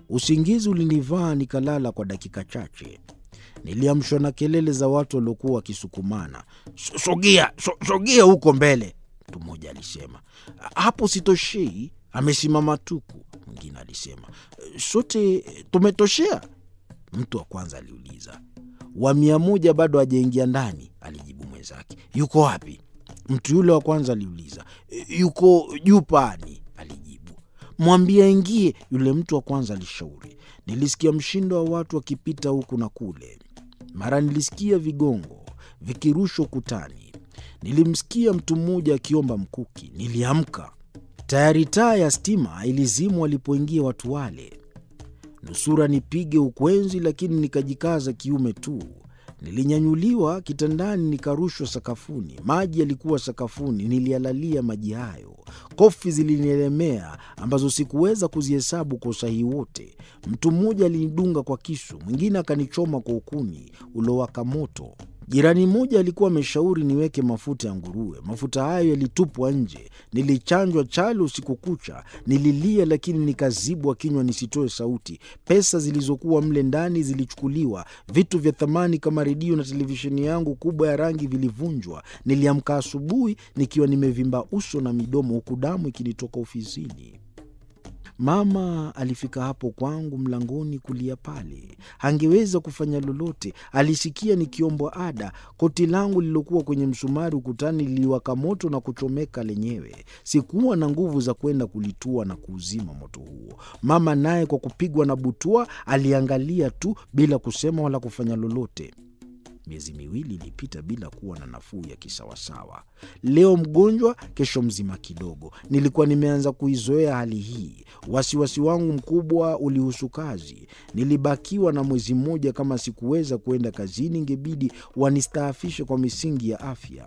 Usingizi ulinivaa nikalala kwa dakika chache. Niliamshwa na kelele za watu waliokuwa wakisukumana. Sogea, so, sogea huko mbele, mtu mmoja alisema. Hapo sitoshei, amesimama tuku, mwingine alisema. Sote tumetoshea, mtu wa kwanza aliuliza. Wa mia moja bado hajaingia ndani, alijibu mwenzake. Yuko wapi? Mtu yule wa kwanza aliuliza. Yuko juu paani, alijibu. Mwambie aingie, yule mtu wa kwanza alishauri. Nilisikia mshindo wa watu wakipita huku na kule. Mara nilisikia vigongo vikirushwa ukutani. Nilimsikia mtu mmoja akiomba mkuki. Niliamka. Tayari taa ya stima ilizimwa walipoingia watu wale. Nusura nipige ukwenzi, lakini nikajikaza kiume tu. Nilinyanyuliwa kitandani, nikarushwa sakafuni. Maji yalikuwa sakafuni, niliyalalia maji hayo. Kofi zilinielemea ambazo sikuweza kuzihesabu kwa usahihi wote. Mtu mmoja alinidunga kwa kisu, mwingine akanichoma kwa ukuni uliowaka moto. Jirani mmoja alikuwa ameshauri niweke mafuta ya nguruwe. Mafuta hayo yalitupwa nje. Nilichanjwa chale usiku kucha. Nililia, lakini nikazibwa kinywa nisitoe sauti. Pesa zilizokuwa mle ndani zilichukuliwa. Vitu vya thamani kama redio na televisheni yangu kubwa ya rangi vilivunjwa. Niliamka asubuhi nikiwa nimevimba uso na midomo, huku damu ikinitoka ofisini. Mama alifika hapo kwangu mlangoni kulia pale, hangeweza kufanya lolote. Alisikia nikiombwa ada. Koti langu lililokuwa kwenye msumari ukutani liliwaka moto na kuchomeka lenyewe. Sikuwa na nguvu za kwenda kulitua na kuuzima moto huo. Mama naye kwa kupigwa na butua aliangalia tu bila kusema wala kufanya lolote. Miezi miwili ilipita bila kuwa na nafuu ya kisawasawa. Leo mgonjwa, kesho mzima kidogo. Nilikuwa nimeanza kuizoea hali hii. Wasiwasi wangu mkubwa ulihusu kazi. Nilibakiwa na mwezi mmoja. Kama sikuweza kuenda kazini, ingebidi wanistaafishe kwa misingi ya afya.